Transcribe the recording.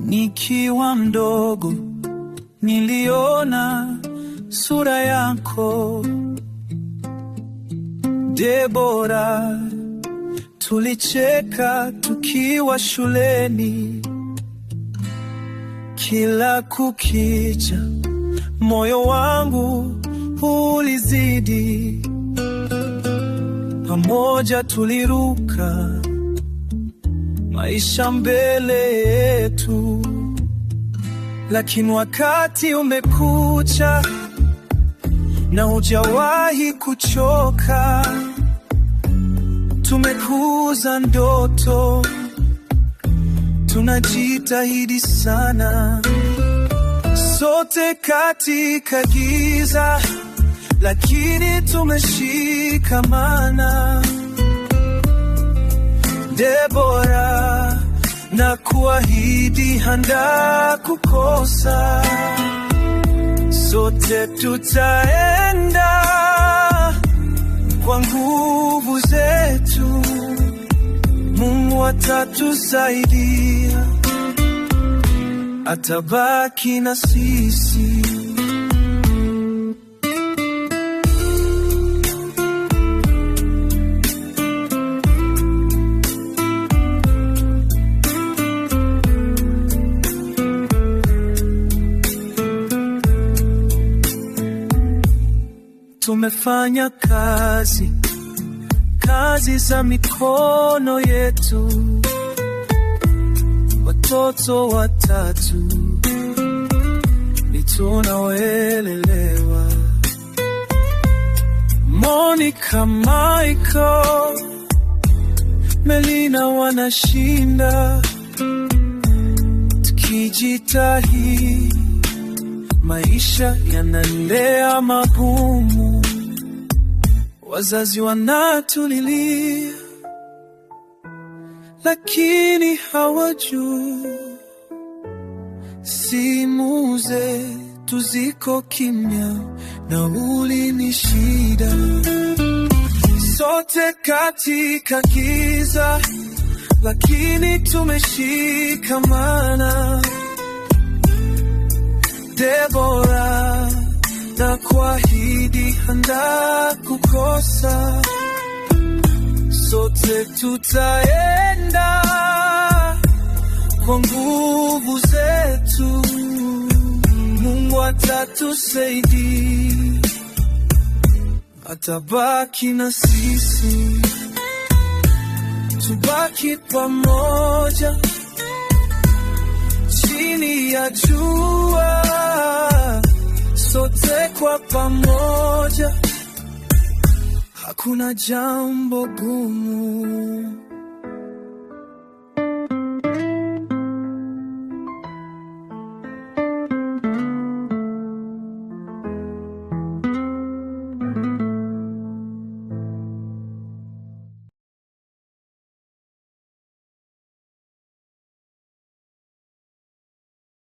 Nikiwa mdogo niliona sura yako Debora, tulicheka tukiwa shuleni. Kila kukicha moyo wangu ulizidi, pamoja tuliruka maisha mbele yetu, lakini wakati umekucha na hujawahi kuchoka. Tumekuza ndoto, tunajitahidi sana, sote katika giza, lakini tumeshikamana. Debora, na kuahidi handa kukosa, sote tutaenda kwa nguvu zetu. Mungu atatusaidia, atabaki na sisi. Tumefanya kazi kazi za mikono yetu, watoto watatu ni tunawelelewa. Monica, Michael, Melina wanashinda, tukijitahidi maisha yanaendea magumu, wazazi wanatulilia, lakini hawajui simu zetu ziko kimya, nauli ni shida, sote katika giza, lakini tumeshikamana. Debora, na kuahidi handa kukosa, sote tutaenda kwa nguvu zetu. Mungu atatusaidia, atabaki na sisi, tubaki pamoja chini ya jua, sote kwa pamoja, hakuna jambo gumu.